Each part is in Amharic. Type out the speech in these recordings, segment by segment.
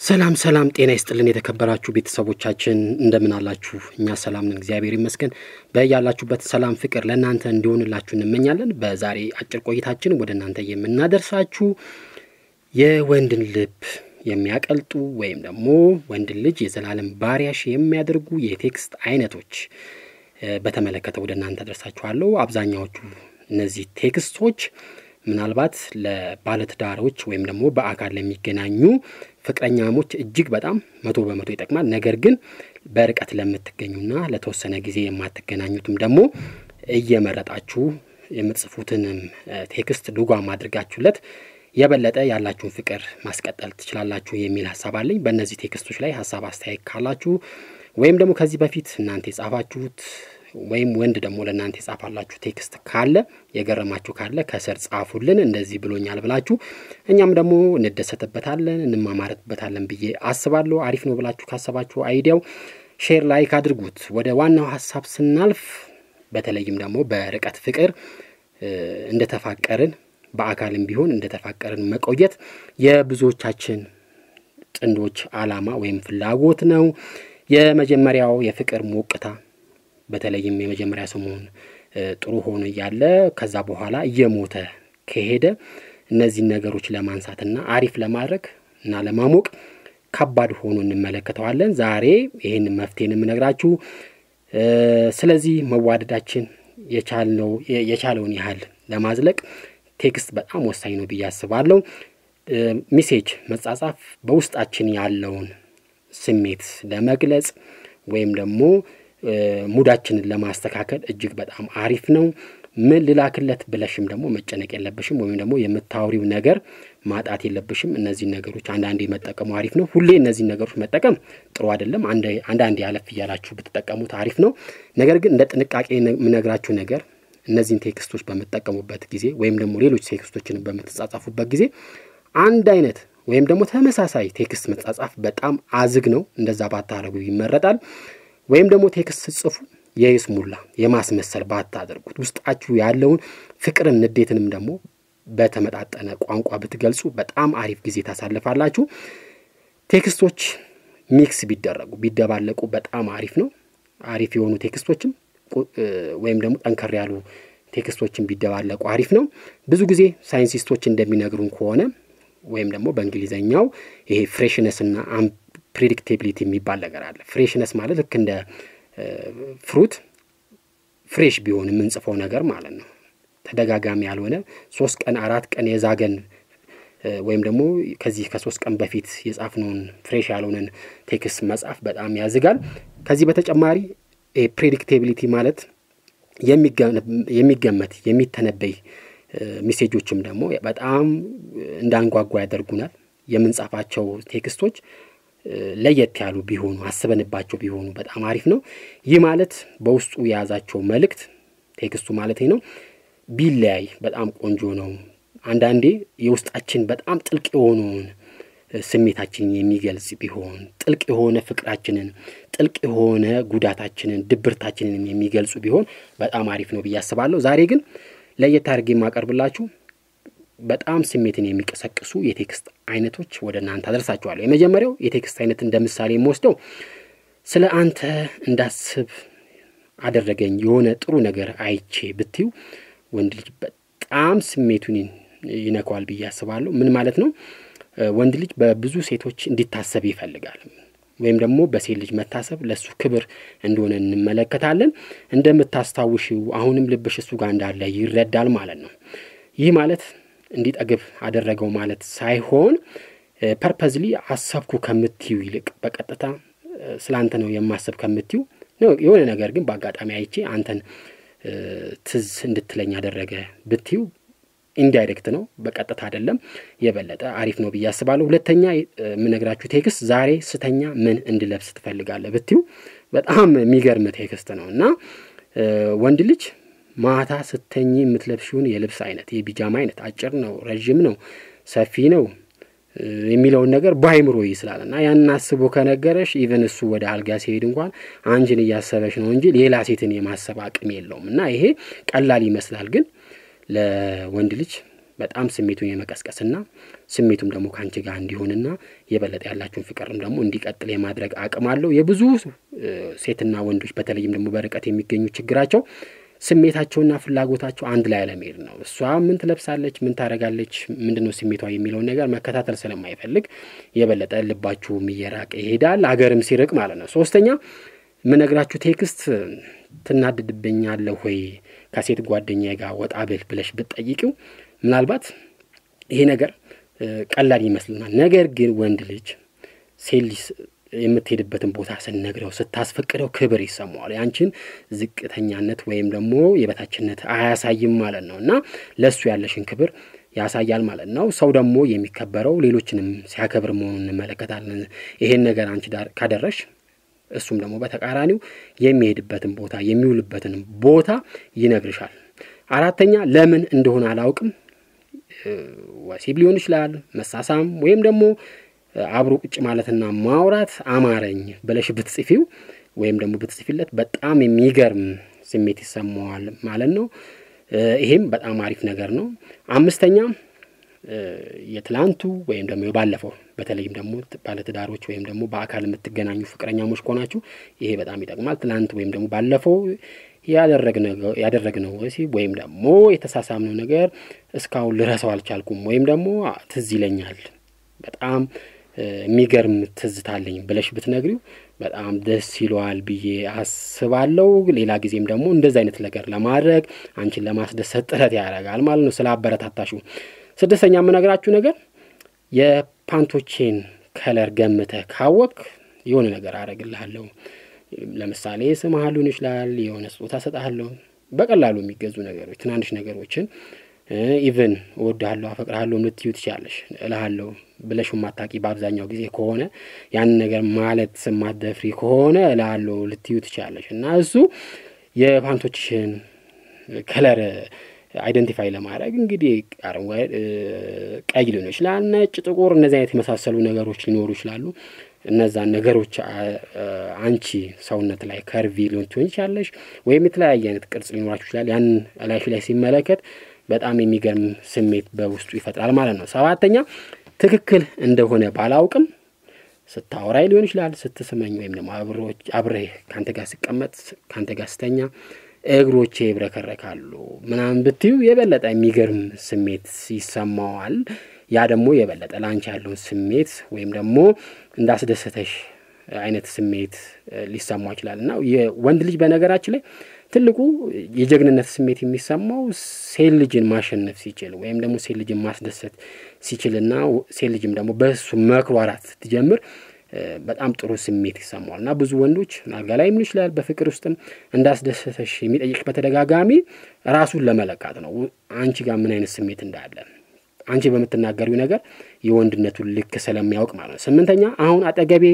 ሰላም ሰላም፣ ጤና ይስጥልን የተከበራችሁ ቤተሰቦቻችን እንደምን አላችሁ? እኛ ሰላም ነን፣ እግዚአብሔር ይመስገን። በያላችሁበት ሰላም ፍቅር ለእናንተ እንዲሆንላችሁ እንመኛለን። በዛሬ አጭር ቆይታችን ወደ እናንተ የምናደርሳችሁ የወንድን ልብ የሚያቀልጡ ወይም ደግሞ ወንድን ልጅ የዘላለም ባሪያሽ የሚያደርጉ የቴክስት አይነቶች በተመለከተ ወደ እናንተ አደርሳችኋለሁ። አብዛኛዎቹ እነዚህ ቴክስቶች ምናልባት ለባለትዳሮች ወይም ደግሞ በአካል ለሚገናኙ ፍቅረኛሞች እጅግ በጣም መቶ በመቶ ይጠቅማል። ነገር ግን በርቀት ለምትገኙና ለተወሰነ ጊዜ የማትገናኙትም ደግሞ እየመረጣችሁ የምትጽፉትንም ቴክስት ልጓም አድርጋችሁለት የበለጠ ያላችሁን ፍቅር ማስቀጠል ትችላላችሁ የሚል ሀሳብ አለኝ። በእነዚህ ቴክስቶች ላይ ሀሳብ አስተያየት ካላችሁ ወይም ደግሞ ከዚህ በፊት እናንተ የጻፋችሁት ወይም ወንድ ደግሞ ለእናንተ የጻፋላችሁ ቴክስት ካለ የገረማችሁ ካለ ከስር ጻፉልን። እንደዚህ ብሎኛል ብላችሁ እኛም ደግሞ እንደሰትበታለን እንማማረትበታለን ብዬ አስባለሁ። አሪፍ ነው ብላችሁ ካሰባችሁ አይዲያው ሼር ላይክ አድርጉት። ወደ ዋናው ሀሳብ ስናልፍ በተለይም ደግሞ በርቀት ፍቅር እንደተፋቀርን በአካልም ቢሆን እንደተፋቀርን መቆየት የብዙዎቻችን ጥንዶች አላማ ወይም ፍላጎት ነው። የመጀመሪያው የፍቅር ሞቅታ በተለይም የመጀመሪያ ሰሞን ጥሩ ሆኖ እያለ ከዛ በኋላ እየሞተ ከሄደ እነዚህን ነገሮች ለማንሳትና አሪፍ ለማድረግ እና ለማሞቅ ከባድ ሆኖ እንመለከተዋለን። ዛሬ ይህን መፍትሄን የምነግራችሁ ስለዚህ መዋደዳችን የቻለውን ያህል ለማዝለቅ ቴክስት በጣም ወሳኝ ነው ብዬ አስባለሁ። ሚሴጅ መጻጻፍ በውስጣችን ያለውን ስሜት ለመግለጽ ወይም ደግሞ ሙዳችንን ለማስተካከል እጅግ በጣም አሪፍ ነው። ምን ልላክለት ብለሽም ደግሞ መጨነቅ የለብሽም ወይም ደግሞ የምታወሪው ነገር ማጣት የለብሽም። እነዚህን ነገሮች አንዳንዴ መጠቀሙ አሪፍ ነው። ሁሌ እነዚህን ነገሮች መጠቀም ጥሩ አይደለም። አንዳንዴ ያለፍ እያላችሁ ብትጠቀሙት አሪፍ ነው። ነገር ግን እንደ ጥንቃቄ የምነግራችሁ ነገር እነዚህን ቴክስቶች በምትጠቀሙበት ጊዜ ወይም ደግሞ ሌሎች ቴክስቶችን በምትጻጻፉበት ጊዜ አንድ አይነት ወይም ደግሞ ተመሳሳይ ቴክስት መጻጻፍ በጣም አዝግ ነው። እንደዛ ባታደርጉ ይመረጣል። ወይም ደግሞ ቴክስት ስጽፉ የይስሙላ የማስመሰል ባታደርጉት ውስጣችሁ ያለውን ፍቅርን፣ ንዴትንም ደግሞ በተመጣጠነ ቋንቋ ብትገልጹ በጣም አሪፍ ጊዜ ታሳልፋላችሁ። ቴክስቶች ሚክስ ቢደረጉ ቢደባለቁ በጣም አሪፍ ነው። አሪፍ የሆኑ ቴክስቶችም ወይም ደግሞ ጠንከር ያሉ ቴክስቶችን ቢደባለቁ አሪፍ ነው። ብዙ ጊዜ ሳይንቲስቶች እንደሚነግሩን ከሆነ ወይም ደግሞ በእንግሊዘኛው ይሄ ፍሬሽነስ እና ፕሬዲክቴቢሊቲ የሚባል ነገር አለ። ፍሬሽነስ ማለት ልክ እንደ ፍሩት ፍሬሽ ቢሆን የምንጽፈው ነገር ማለት ነው። ተደጋጋሚ ያልሆነ ሶስት ቀን አራት ቀን የዛገን ወይም ደግሞ ከዚህ ከሶስት ቀን በፊት የጻፍነውን ፍሬሽ ያልሆነን ቴክስት መጻፍ በጣም ያዝጋል። ከዚህ በተጨማሪ ፕሬዲክቴቢሊቲ ማለት የሚገመት የሚተነበይ ሜሴጆችም ደግሞ በጣም እንዳንጓጓ ያደርጉናል። የምንጻፋቸው ቴክስቶች ለየት ያሉ ቢሆኑ አስበንባቸው ቢሆኑ በጣም አሪፍ ነው። ይህ ማለት በውስጡ የያዛቸው መልእክት ቴክስቱ ማለት ነው ቢለያይ በጣም ቆንጆ ነው። አንዳንዴ የውስጣችን በጣም ጥልቅ የሆነውን ስሜታችንን የሚገልጽ ቢሆን ጥልቅ የሆነ ፍቅራችንን፣ ጥልቅ የሆነ ጉዳታችንን፣ ድብርታችንን የሚገልጹ ቢሆን በጣም አሪፍ ነው ብዬ አስባለሁ። ዛሬ ግን ለየት አድርጌ የማቀርብላችሁ በጣም ስሜትን የሚቀሰቅሱ የቴክስት አይነቶች ወደ እናንተ አደርሳችኋለሁ። የመጀመሪያው የቴክስት አይነት እንደ ምሳሌ የምወስደው ስለ አንተ እንዳስብ አደረገኝ የሆነ ጥሩ ነገር አይቼ ብትዩ ወንድ ልጅ በጣም ስሜቱን ይነካዋል ብዬ አስባለሁ። ምን ማለት ነው? ወንድ ልጅ በብዙ ሴቶች እንዲታሰብ ይፈልጋል። ወይም ደግሞ በሴት ልጅ መታሰብ ለእሱ ክብር እንደሆነ እንመለከታለን። እንደምታስታውሽው አሁንም ልብሽ እሱ ጋር እንዳለ ይረዳል ማለት ነው። ይህ ማለት እንዲጠግብ አደረገው ማለት ሳይሆን ፐርፐዝሊ አሰብኩ ከምትዩ ይልቅ በቀጥታ ስለ አንተ ነው የማሰብ ከምትዩ የሆነ ነገር ግን በአጋጣሚ አይቼ አንተን ትዝ እንድትለኝ ያደረገ ብትዩ ኢንዳይሬክት ነው፣ በቀጥታ አይደለም። የበለጠ አሪፍ ነው ብዬ አስባለሁ። ሁለተኛ የምነግራችሁ ቴክስት ዛሬ ስተኛ ምን እንድለብስ ትፈልጋለህ ብትዩ በጣም የሚገርም ቴክስት ነው እና ወንድ ልጅ ማታ ስተኝ የምትለብሽውን የልብስ አይነት የቢጃማ አይነት አጭር ነው፣ ረዥም ነው፣ ሰፊ ነው የሚለውን ነገር በአይምሮ ይስላል እና ያንን አስቦ ከነገረሽ ኢቨን እሱ ወደ አልጋ ሲሄድ እንኳን አንቺን እያሰበሽ ነው እንጂ ሌላ ሴትን የማሰብ አቅም የለውም እና ይሄ ቀላል ይመስላል፣ ግን ለወንድ ልጅ በጣም ስሜቱን የመቀስቀስና ስሜቱም ደግሞ ከአንቺ ጋር እንዲሆንና የበለጠ ያላችሁን ፍቅርም ደግሞ እንዲቀጥል የማድረግ አቅም አለው። የብዙ ሴትና ወንዶች በተለይም ደግሞ በርቀት የሚገኙ ችግራቸው ስሜታቸውና ፍላጎታቸው አንድ ላይ አለመሄድ ነው። እሷ ምን ትለብሳለች፣ ምን ታደርጋለች፣ ምንድን ነው ስሜቷ የሚለውን ነገር መከታተል ስለማይፈልግ የበለጠ ልባችሁም እየራቀ ይሄዳል፣ አገርም ሲርቅ ማለት ነው። ሶስተኛ ምነግራችሁ ቴክስት ትናድድብኛለህ ወይ ከሴት ጓደኛ ጋር ወጣ ብል ብለሽ ብትጠይቂው ምናልባት ይሄ ነገር ቀላል ይመስልናል። ነገር ግን ወንድ ልጅ ሴት ልጅ የምትሄድበትን ቦታ ስንነግረው ስታስፈቅደው ክብር ይሰማዋል። ያንቺን ዝቅተኛነት ወይም ደግሞ የበታችነት አያሳይም ማለት ነው እና ለእሱ ያለሽን ክብር ያሳያል ማለት ነው። ሰው ደግሞ የሚከበረው ሌሎችንም ሲያከብር መሆኑን እንመለከታለን። ይሄን ነገር አንቺ ዳር ካደረሽ እሱም ደግሞ በተቃራኒው የሚሄድበትን ቦታ የሚውልበትን ቦታ ይነግርሻል። አራተኛ ለምን እንደሆነ አላውቅም፣ ወሲብ ሊሆን ይችላል፣ መሳሳም ወይም ደግሞ አብሮ ቁጭ ማለትና ማውራት አማረኝ ብለሽ ብትጽፊው ወይም ደግሞ ብትጽፊለት በጣም የሚገርም ስሜት ይሰማዋል ማለት ነው። ይሄም በጣም አሪፍ ነገር ነው። አምስተኛ የትላንቱ ወይም ደግሞ የባለፈው በተለይም ደግሞ ባለትዳሮች ወይም ደግሞ በአካል የምትገናኙ ፍቅረኛሞች ከሆናችሁ ይሄ በጣም ይጠቅማል። ትላንት ወይም ደግሞ ባለፈው ያደረግነው ወሲብ ወይም ደግሞ የተሳሳምነው ነገር እስካሁን ልረሳው አልቻልኩም ወይም ደግሞ ትዝ ይለኛል በጣም የሚገርም ትዝታለኝ ብለሽ ብትነግሪው በጣም ደስ ይለዋል ብዬ አስባለሁ። ሌላ ጊዜም ደግሞ እንደዚህ አይነት ነገር ለማድረግ አንቺን ለማስደሰት ጥረት ያደርጋል ማለት ነው ስለ አበረታታሹ። ስድስተኛ የምነግራችሁ ነገር የፓንቶቼን ከለር ገምተህ ካወቅ የሆነ ነገር አደርግልሃለሁ። ለምሳሌ ስምህ ሊሆን ይችላል፣ የሆነ ስጦታ ሰጥሃለሁ። በቀላሉ የሚገዙ ነገሮች፣ ትናንሽ ነገሮችን ኢቨን እወድሃለሁ፣ አፈቅርሃለሁ ልትዩ ትችላለሽ። እልሃለሁ ብለሽ ማታቂ በአብዛኛው ጊዜ ከሆነ ያንን ነገር ማለት ማደፍሪ ከሆነ እልሃለሁ ልትዩ ትችላለሽ እና እሱ የፓንቶችሽን ከለር አይደንቲፋይ ለማድረግ እንግዲህ አረንጓዴ፣ ቀይ ሊሆን ይችላል፣ ነጭ፣ ጥቁር እነዚህ አይነት የመሳሰሉ ነገሮች ሊኖሩ ይችላሉ። እነዛን ነገሮች አንቺ ሰውነት ላይ ከርቪ ሊሆን ትሆን ይችላለሽ፣ ወይም የተለያየ አይነት ቅርጽ ሊኖራችሁ ይችላል። ያን እላይሽ ላይ ሲመለከት በጣም የሚገርም ስሜት በውስጡ ይፈጥራል ማለት ነው። ሰባተኛ ትክክል እንደሆነ ባላውቅም ስታወራይ ሊሆን ይችላል፣ ስትስመኝ ወይም ደግሞ አብሬህ ከአንተ ጋር ስቀመጥ ከአንተ ጋር ስተኛ እግሮቼ ይብረከረካሉ ምናምን ብትዩ የበለጠ የሚገርም ስሜት ይሰማዋል። ያ ደግሞ የበለጠ ላንቺ ያለውን ስሜት ወይም ደግሞ እንዳስደሰተሽ አይነት ስሜት ሊሰማው ይችላል እና የወንድ ልጅ በነገራችን ላይ ትልቁ የጀግንነት ስሜት የሚሰማው ሴት ልጅን ማሸነፍ ሲችል ወይም ደግሞ ሴት ልጅን ማስደሰት ሲችልና ሴት ልጅም ደግሞ በእሱ መኩራራት ስትጀምር በጣም ጥሩ ስሜት ይሰማዋል እና ብዙ ወንዶች አልጋ ላይ ምን ይችላል በፍቅር ውስጥም እንዳስደሰተሽ የሚጠይቅ በተደጋጋሚ ራሱን ለመለካት ነው። አንቺ ጋር ምን አይነት ስሜት እንዳለ አንቺ በምትናገሪው ነገር የወንድነቱን ልክ ስለሚያውቅ ማለት ነው። ስምንተኛ አሁን አጠገቤ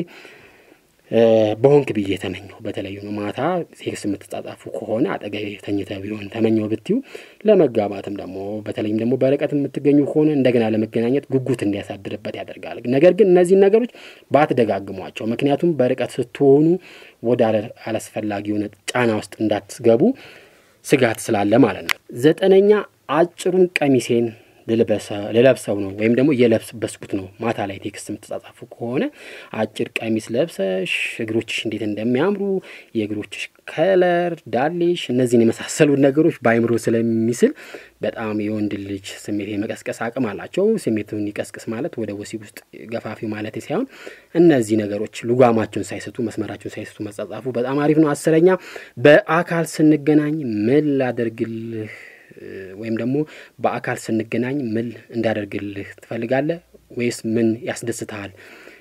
በሆንክ ብዬ ተመኘው። በተለይ ነው ማታ ሴክስ የምትጻጻፉ ከሆነ አጠገቤ ተኝተ ቢሆን ተመኘው ብትዩ ለመጋባትም ደግሞ በተለይም ደግሞ በርቀት የምትገኙ ከሆነ እንደገና ለመገናኘት ጉጉት እንዲያሳድርበት ያደርጋል። ነገር ግን እነዚህን ነገሮች ባትደጋግሟቸው፣ ምክንያቱም በርቀት ስትሆኑ ወደ አላስፈላጊ የሆነ ጫና ውስጥ እንዳትገቡ ስጋት ስላለ ማለት ነው። ዘጠነኛ አጭሩን ቀሚሴን ልለብሰው ነው ወይም ደግሞ እየለበስኩት ነው። ማታ ላይ ቴክስት የምትጻጻፉ ከሆነ አጭር ቀሚስ ለብሰሽ እግሮችሽ እንዴት እንደሚያምሩ የእግሮችሽ ከለር፣ ዳሌሽ፣ እነዚህን የመሳሰሉ ነገሮች በአይምሮ ስለሚስል በጣም የወንድ ልጅ ስሜት የመቀስቀስ አቅም አላቸው። ስሜቱን ይቀስቅስ ማለት ወደ ወሲብ ውስጥ ገፋፊ ማለት ሳይሆን እነዚህ ነገሮች ልጓማቸውን ሳይስቱ መስመራቸውን ሳይስቱ መጻጻፉ በጣም አሪፍ ነው። አስረኛ በአካል ስንገናኝ ምን ላደርግልህ ወይም ደግሞ በአካል ስንገናኝ ምን እንዳደርግልህ ትፈልጋለህ ወይስ ምን ያስደስትሃል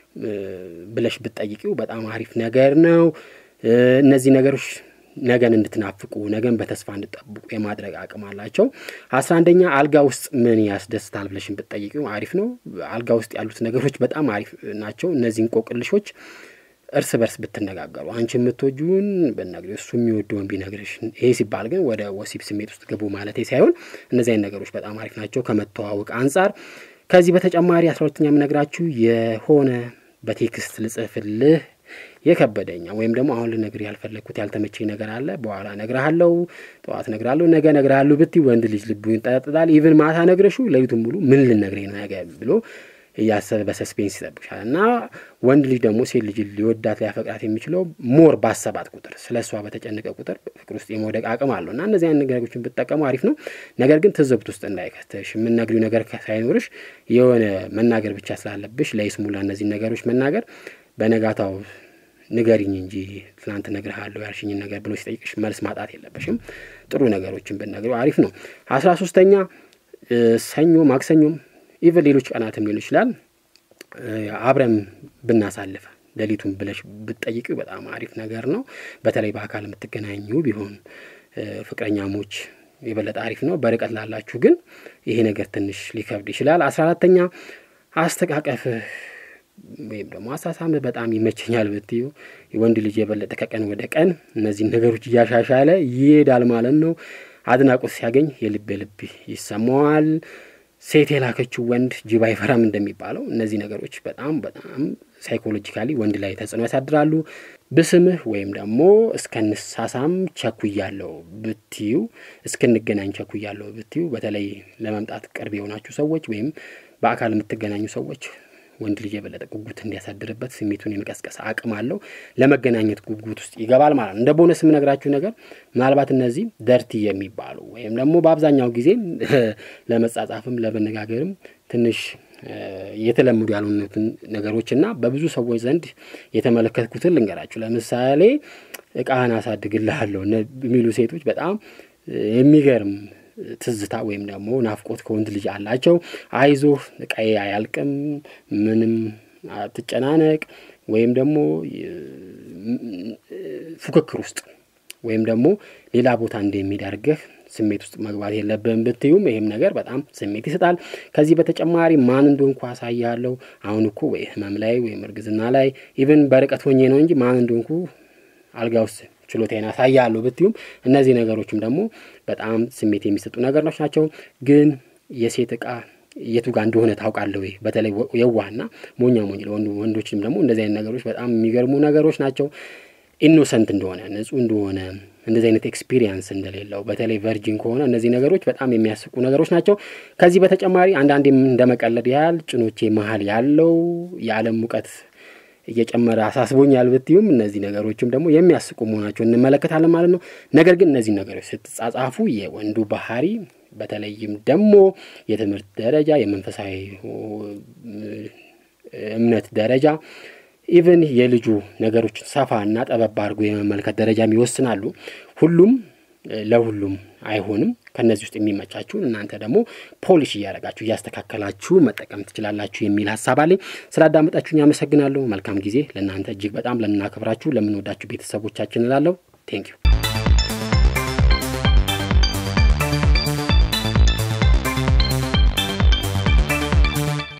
ብለሽ ብትጠይቂው በጣም አሪፍ ነገር ነው። እነዚህ ነገሮች ነገን እንድትናፍቁ ነገን በተስፋ እንድጠብቁ የማድረግ አቅም አላቸው። አስራ አንደኛ አልጋ ውስጥ ምን ያስደስታል ብለሽን ብትጠይቂው አሪፍ ነው። አልጋ ውስጥ ያሉት ነገሮች በጣም አሪፍ ናቸው። እነዚህ እንቆቅልሾች እርስ በርስ ብትነጋገሩ አንቺ የምትወጂውን ብትነግሪ እሱ የሚወደውን ቢነግርሽ፣ ይሄ ሲባል ግን ወደ ወሲብ ስሜት ውስጥ ግቡ ማለት ሳይሆን እነዚህ አይነት ነገሮች በጣም አሪፍ ናቸው ከመተዋወቅ አንጻር። ከዚህ በተጨማሪ አስራ ሁለተኛ የምነግራችሁ የሆነ በቴክስት ልጽፍልህ የከበደኛ ወይም ደግሞ አሁን ልነግርህ ያልፈለግኩት ያልተመቸኝ ነገር አለ፣ በኋላ እነግርሃለሁ፣ ጠዋት እነግርሃለሁ፣ ነገ እነግርሃለሁ ብትይ ወንድ ልጅ ልቡ ይንጠለጥላል። ኢቭን ማታ ነግረሽው ሌሊቱን ሙሉ ምን ልነግርህ ነው ነገ ብሎ እያሰበ በሰስፔንስ ይጠብቅሻል። እና ወንድ ልጅ ደግሞ ሴት ልጅ ሊወዳት ሊያፈቅራት የሚችለው ሞር ባሰባት ቁጥር ስለ እሷ በተጨነቀ ቁጥር ፍቅር ውስጥ የመውደቅ አቅም አለው እና እነዚህ አይነት ነገሮችን ብትጠቀሙ አሪፍ ነው። ነገር ግን ትዝብት ውስጥ እንዳይከተሽ የምነግሪው ነገር ሳይኖርሽ የሆነ መናገር ብቻ ስላለብሽ ለይስሙላ እነዚህን ነገሮች መናገር በነጋታው ንገሪኝ እንጂ ትናንት እነግርሃለሁ ያልሽኝን ነገር ብሎ ሲጠይቅሽ መልስ ማጣት የለበሽም። ጥሩ ነገሮችን ብትነግሪው አሪፍ ነው። አስራ ሶስተኛ ሰኞ ማክሰኞም ኢቨን ሌሎች ቀናትም ሊሆን ይችላል አብረን ብናሳልፈ ሌሊቱን ብለሽ ብትጠይቅ በጣም አሪፍ ነገር ነው። በተለይ በአካል የምትገናኙ ቢሆን ፍቅረኛሞች የበለጠ አሪፍ ነው። በርቀት ላላችሁ ግን ይሄ ነገር ትንሽ ሊከብድ ይችላል። አስራ አራተኛ አስተቃቀፍ ወይም ደግሞ አሳሳምህ በጣም ይመቸኛል ብትዩ ወንድ ልጅ የበለጠ ከቀን ወደ ቀን እነዚህን ነገሮች እያሻሻለ ይሄዳል ማለት ነው። አድናቆት ሲያገኝ የልብ ልብ ይሰማዋል። ሴት የላከችው ወንድ ጅብ አይፈራም እንደሚባለው እነዚህ ነገሮች በጣም በጣም ሳይኮሎጂካሊ ወንድ ላይ ተጽዕኖ ያሳድራሉ። ብስምህ ወይም ደግሞ እስከንሳሳም ቸኩያለሁ ብትዩ እስክንገናኝ ቸኩያለሁ ብትዩ በተለይ ለመምጣት ቅርብ የሆናችሁ ሰዎች ወይም በአካል የምትገናኙ ሰዎች ወንድ ልጅ የበለጠ ጉጉት እንዲያሳድርበት ስሜቱን የመቀስቀስ አቅም አለው። ለመገናኘት ጉጉት ውስጥ ይገባል ማለት ነው። እንደ ቦነስ የምነግራችሁ ነገር ምናልባት እነዚህ ደርቲ የሚባሉ ወይም ደግሞ በአብዛኛው ጊዜ ለመጻጻፍም ለመነጋገርም ትንሽ የተለመዱ ያልሆኑትን ነገሮች እና በብዙ ሰዎች ዘንድ የተመለከትኩትን ልንገራችሁ። ለምሳሌ እቃህን አሳድግልሃለሁ የሚሉ ሴቶች በጣም የሚገርም ትዝታ ወይም ደግሞ ናፍቆት ከወንድ ልጅ አላቸው። አይዞህ እቃዬ አያልቅም፣ ምንም አትጨናነቅ፣ ወይም ደግሞ ፉክክር ውስጥ ወይም ደግሞ ሌላ ቦታ እንደሚሄድ አድርገህ ስሜት ውስጥ መግባት የለብህም ብትዩም ይሄም ነገር በጣም ስሜት ይሰጣል። ከዚህ በተጨማሪ ማን እንደሆንኩ አሳያለሁ። አሁን እኮ ወይ ህመም ላይ ወይም እርግዝና ላይ ኢቨን በርቀት ሆኜ ነው እንጂ ማን እንደሆንኩ አልጋ ውስጥ ችሎታዬን አሳያለሁ ብትዩም እነዚህ ነገሮችም ደግሞ በጣም ስሜት የሚሰጡ ነገሮች ናቸው። ግን የሴት እቃ የቱ ጋር እንደሆነ ታውቃለህ ወይ? በተለይ የዋህና ሞኛ ሞኝ ለወንዱ ወንዶችም ደግሞ እንደዚህ አይነት ነገሮች በጣም የሚገርሙ ነገሮች ናቸው። ኢኖሰንት እንደሆነ ንጹህ እንደሆነ እንደዚህ አይነት ኤክስፒሪየንስ እንደሌለው በተለይ ቨርጂን ከሆነ እነዚህ ነገሮች በጣም የሚያስቁ ነገሮች ናቸው። ከዚህ በተጨማሪ አንዳንዴም እንደመቀለድ ያህል ጭኖቼ መሀል ያለው የዓለም ሙቀት እየጨመረ አሳስቦኛል ብትዩም እነዚህ ነገሮችም ደግሞ የሚያስቁ መሆናቸው እንመለከታለን ማለት ነው። ነገር ግን እነዚህ ነገሮች ስትጻጻፉ የወንዱ ባህሪ በተለይም ደግሞ የትምህርት ደረጃ፣ የመንፈሳዊ እምነት ደረጃ ኢቨን የልጁ ነገሮች ሰፋ እና ጠበብ አድርጎ የመመልከት ደረጃም ይወስናሉ። ሁሉም ለሁሉም አይሆንም። ከእነዚህ ውስጥ የሚመቻችሁን እናንተ ደግሞ ፖሊሽ እያደረጋችሁ እያስተካከላችሁ መጠቀም ትችላላችሁ የሚል ሀሳብ አለኝ። ስላዳመጣችሁኝ አመሰግናለሁ። መልካም ጊዜ ለእናንተ እጅግ በጣም ለምናከብራችሁ ለምንወዳችሁ ቤተሰቦቻችን እላለሁ። ቴንኪዩ